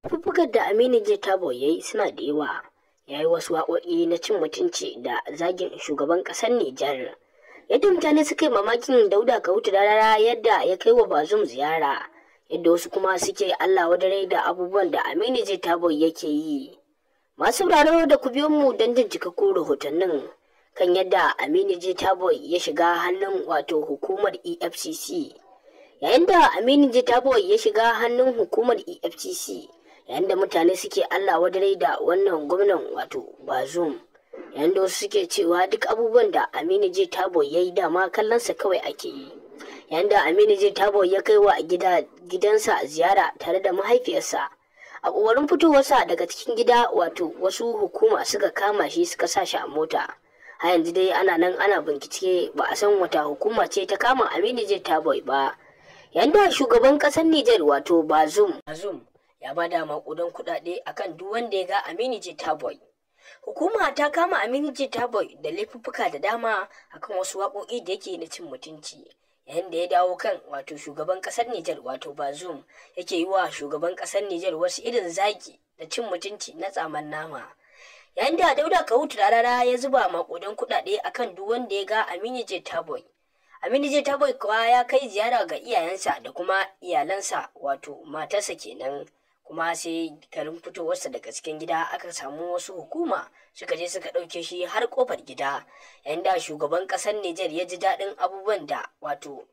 Fuffukan da Aminu J. Tabo ya yi suna da yawa. Ya yi wasu waƙoƙi na cin mutunci da zagin shugaban ƙasar Nijar. Yadda mutane suka yi mamakin Dauda Kahutu rarara yadda ya kai wa Bazum ziyara. Yadda wasu kuma suke Allah wadare da abubuwan da Aminu J. Tabo yake yi. Masu sauraro da ku biyo mu don jin cikakkun rahotannin kan yadda Aminu J. Tabo ya shiga hannun wato hukumar EFCC. Yayin da Aminu J. Tabo ya shiga hannun hukumar EFCC, yayin da mutane suke Allah wadare da wannan gwamnan wato Bazum. Yayin da wasu suke cewa duk abubuwan da Aminu J. Tabo ya yi dama kallonsa kawai ake yi. Yayin da Aminu J. Tabo ya kai wa gida gidansa ziyara tare da mahaifiyarsa. A ƙoƙarin fitowarsa daga cikin gida wato wasu hukuma suka kama shi suka sa shi a mota. A yanzu dai ana nan ana bincike ba a san wata hukuma ce ta kama Aminu J. Tabo ba. Yanda shugaban ƙasar Nijar wato Bazum. Bazum ya bada makudan kuɗaɗe akan duk wanda ya ga Aminu J. Taboy. Hukuma ta kama Aminu J. Taboy da laifuffuka da dama akan wasu waƙoƙi da yake na cin mutunci. Yayin da ya dawo kan wato shugaban ƙasar Nijar wato Bazum yake yi wa shugaban ƙasar Nijar wasu irin zagi da cin mutunci na tsaman nama. Yayin da Dauda Kahutu rarara ya zuba makudan kuɗaɗe akan duk wanda ya ga Aminu J. Taboy. Aminu J. Taboy kuwa ya kai ziyara ga iyayensa da kuma iyalansa wato matarsa kenan. kuma sai garin fitowarsa daga cikin gida aka samu wasu hukuma suka je suka ɗauke shi har kofar gida yayin da shugaban ƙasar Nijar ya ji daɗin abubuwan da wato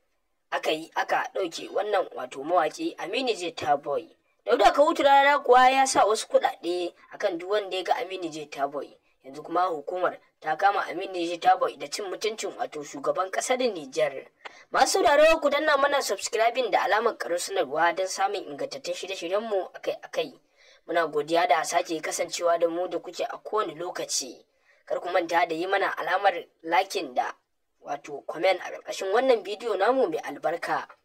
aka yi aka ɗauke wannan wato mawaƙi Aminu J. Taboy. Dauda Kahutu rana kuwa ya sa wasu kuɗaɗe akan duk wanda ya ga Aminu J. Taboy. Yanzu kuma hukumar ta kama Aminu J. Taboy da cin mutuncin wato shugaban ƙasar Nijar. Masu sauraro ku danna mana subscribing da alamar karo sanarwa don samun ingantattun shirye-shiryenmu akai-akai. Muna godiya da sake kasancewa da mu da kuke a kowane lokaci. Kar ku manta da yi mana alamar lakin da wato comment a ƙarƙashin wannan bidiyo namu mai albarka.